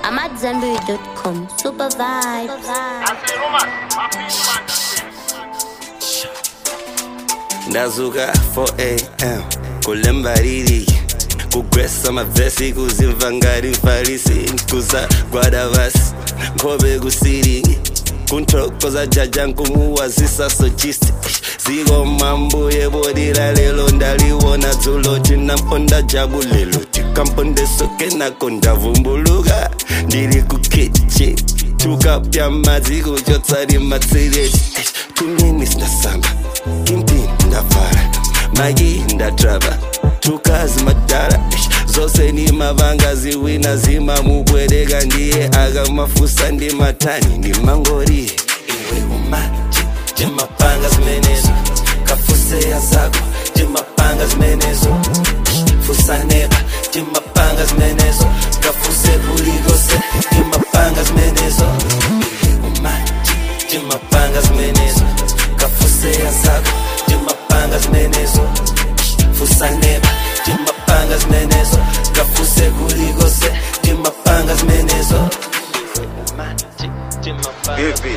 I'm at Zenberry.com. Super vibes. ndazuka 4am kulemba liliki kugwesa mavesi kuzimva ngati mfarisi kuzagwada vasi nkhope kusilingi kunthokoza jaja nkumuwazisa sochisti ziko mambuye bodira lelo ndaliwona dzulo tinamponda jabu lelo tikampondesoke nako ndavumbuluka ndili kukichi tukapya madzi kuchotsali matsireti tumini sinasamba kimpini ndavala magi ndatrava tukazi madala zose ni mavanga ziwina zimamubwereka ndiye akamafusa ndi matani ndi mangori iwe umaji timapanga zimenezo kafuseya zako timapanga zimenezo fusaneba timapanga zimenezo kafuse kulikose timapanga zimenezo iwe umaji timapanga zimenezo kafuseya zako timapanga zimenezo fusaneba timapanga zimenezo kafuse kulikose timapanga zimenezo Vipi?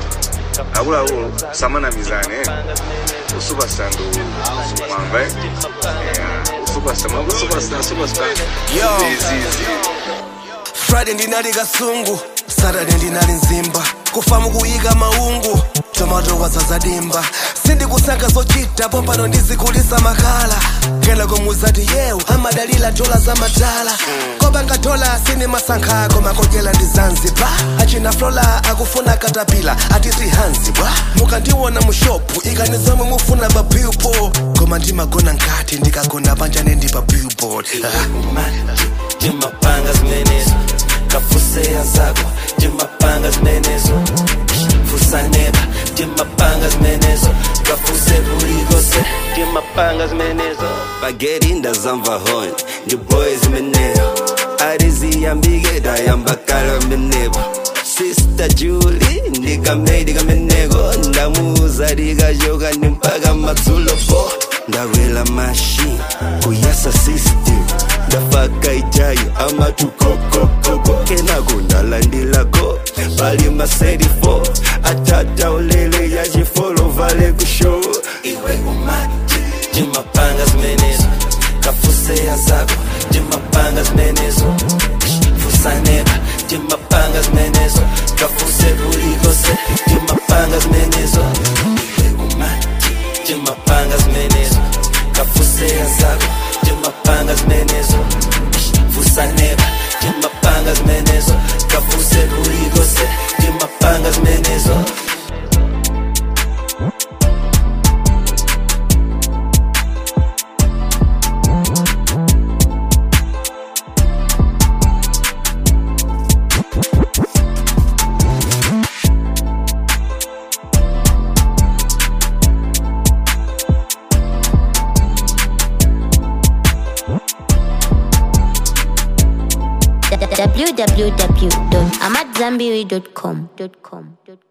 Akuluakulu samanamizane usupastar ndo mwamva eh? Yeah, usupastar mwamva usupastar superstar Yo. zizi friday ndinali kasungu saturday ndinali nzimba kufamu kuyika maungu tomato wazazadimba sindikusankha zochita pompano ndizikulisa makhala kena komuzati yewu amadalila dola za matala kobanga dola sini masankha koma kodyela ndi zanzibar achina flola akufuna katapila atisi hanzi bwa mukandiwona mu shopu ikani zomwe mufuna pa billboard koma ndimagona nkati ndikagona panjane ndi pa billboard ah. timapanga zimenezo kafuseya zako timapanga zimenezo fusaneba timapanga zimenezo kafuse kulikose timapanga zimenezo bageri ndazamva hon ndi boy zimeneyo ariziyambike dayambakala menebo Sister Julie ndikamedi kameneko ndamuuza likachoka ndi mpaka madzulo po ndawela machine kuyasa system ndafaka ijayo amatukokokoko kenako ndalandilako pali maserifo atata ulele yachifolovale kushow iwe umati timapanga zimenezo kafuseya zako timapanga zimenezo fusaneba timapanga zimenezo kafuse kulikose timapanga zimenezo iwe umati timapanga zimenezo kafuseya zako timapanga zimenezo fusaneba timapanga zimenezo kafuse kulikose timapanga zimenezo www.amatzambiri.com.